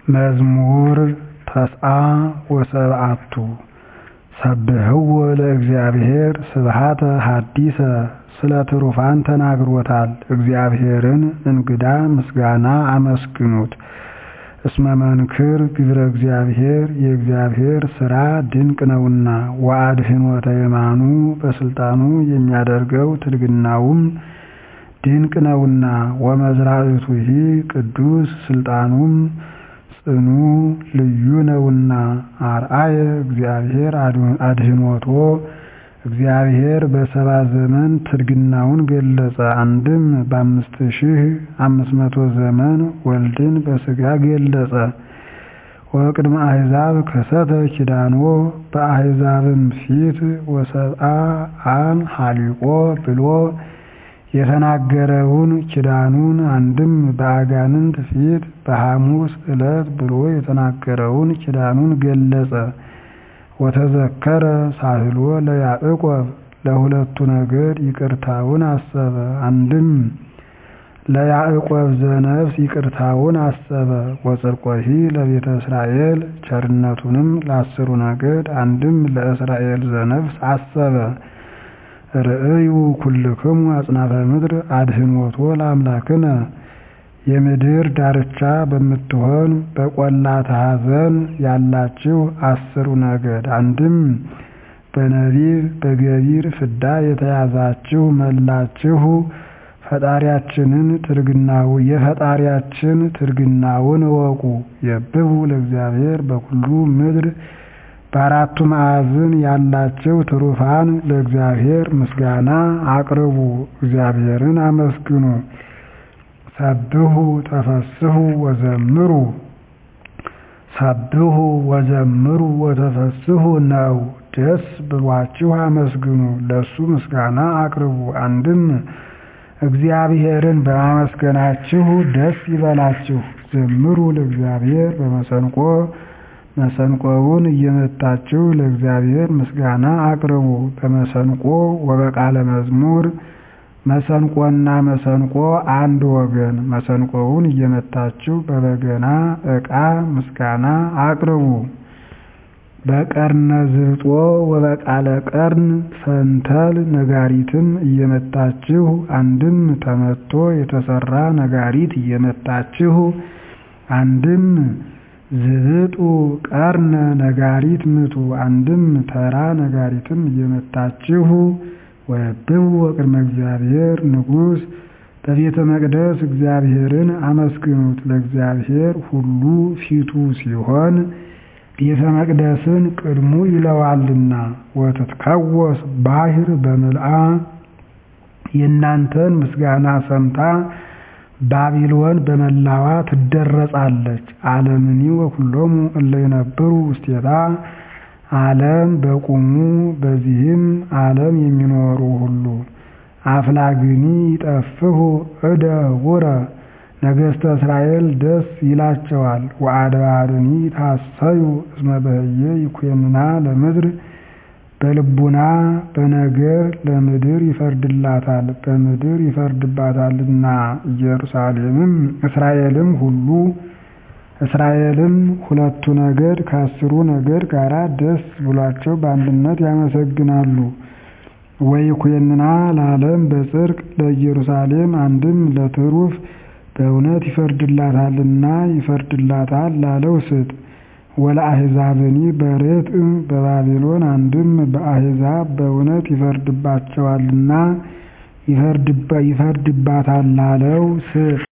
መዝሙር ተስዓ ወሰብዓቱ ሰብህዎ ለእግዚአብሔር ስብሐተ ሐዲሰ ስለ ትሩፋን ተናግሮታል እግዚአብሔርን እንግዳ ምስጋና አመስግኑት እስመ መንክር ግብረ እግዚአብሔር የእግዚአብሔር ሥራ ድንቅ ነውና ወአድኅኖተ የማኑ በሥልጣኑ የሚያደርገው ትድግናውም ድንቅ ነውና ወመዝራእቱሂ ቅዱስ ሥልጣኑም ጽኑ ልዩ ነውና አርአየ እግዚአብሔር አድኅኖቶ እግዚአብሔር በሰባ ዘመን ትድግናውን ገለጸ አንድም በአምስት ሺህ አምስት መቶ ዘመን ወልድን በሥጋ ገለጸ ወቅድመ አሕዛብ ከሰተ ኪዳኖ በአሕዛብም ፊት ወሰብአ አም ሀሊቆ ብሎ የተናገረውን ኪዳኑን አንድም በአጋንንት ፊት በሐሙስ ዕለት ብሎ የተናገረውን ኪዳኑን ገለጸ ወተዘከረ ሳህሎ ለያዕቆብ ለሁለቱ ነገድ ይቅርታውን አሰበ አንድም ለያዕቆብ ዘነፍስ ይቅርታውን አሰበ ወጽድቆሂ ለቤተ እስራኤል ቸርነቱንም ለአስሩ ነገድ አንድም ለእስራኤል ዘነፍስ አሰበ ርእዩ ኩልክሙ አጽናፈ ምድር አድኅኖቶ ለአምላክነ የምድር ዳርቻ በምትሆን በቈላተ ኀዘን ያላችሁ አስሩ ነገድ አንድም በነቢብ በገቢር ፍዳ የተያዛችሁ መላችሁ ፈጣሪያችንን ትርግናው የፈጣሪያችን ትርግናውን እወቁ የብቡ ለእግዚአብሔር በኩሉ ምድር በአራቱ ማዕዝን ያላችሁ ትሩፋን ለእግዚአብሔር ምስጋና አቅርቡ እግዚአብሔርን አመስግኑ ሰብሑ ተፈስሑ ወዘምሩ ሰብሑ ወዘምሩ ወተፈስሑ ነው ደስ ብሏችሁ አመስግኑ ለሱ ምስጋና አቅርቡ አንድም እግዚአብሔርን በማመስገናችሁ ደስ ይበላችሁ ዘምሩ ለእግዚአብሔር በመሰንቆ መሰንቆውን እየመታችሁ ለእግዚአብሔር ምስጋና አቅርቡ በመሰንቆ ወበቃለ መዝሙር መሰንቆና መሰንቆ አንድ ወገን መሰንቆውን እየመታችሁ በበገና ዕቃ ምስጋና አቅርቡ በቀርነ ዝብጦ ወበቃለ ቀርን ፈንተል ነጋሪትም እየመታችሁ አንድም ተመቶ የተሰራ ነጋሪት እየመታችሁ አንድም ዝብጡ ቀርነ ነጋሪት ምቱ አንድም ተራ ነጋሪትም እየመታችሁ ወብቡ ወቅድመ እግዚአብሔር ንጉሥ በቤተ መቅደስ እግዚአብሔርን አመስግኑት ለእግዚአብሔር ሁሉ ፊቱ ሲሆን ቤተ መቅደስን ቅድሙ ይለዋልና ወትትከወስ ባሕር በምልአ የእናንተን ምስጋና ሰምታ ባቢሎን በመላዋ ትደረጻለች ዓለምኒ ወኩሎሙ እለ ይነብሩ ውስቴታ ዓለም በቁሙ በዚህም ዓለም የሚኖሩ ሁሉ አፍላግኒ ይጠፍሁ እደ ውረ ነገሥተ እስራኤል ደስ ይላቸዋል ወአድባርኒ ታሰዩ እስመ በህየ ይኩንና ለምድር በልቡና በነገር ለምድር ይፈርድላታል በምድር ይፈርድባታልና ኢየሩሳሌምም እስራኤልም ሁሉ እስራኤልም ሁለቱ ነገድ ከአስሩ ነገድ ጋር ደስ ብሏቸው በአንድነት ያመሰግናሉ። ወይኩንና ለዓለም በጽድቅ ለኢየሩሳሌም አንድም ለትሩፍ በእውነት ይፈርድላታልና ይፈርድላታል ላለው ስጥ ወለአሕዛብኒ በርትዕ በባቢሎን አንድም በአሕዛብ በእውነት ይፈርድባቸዋልና ይፈርድባታል ላለው ስጥ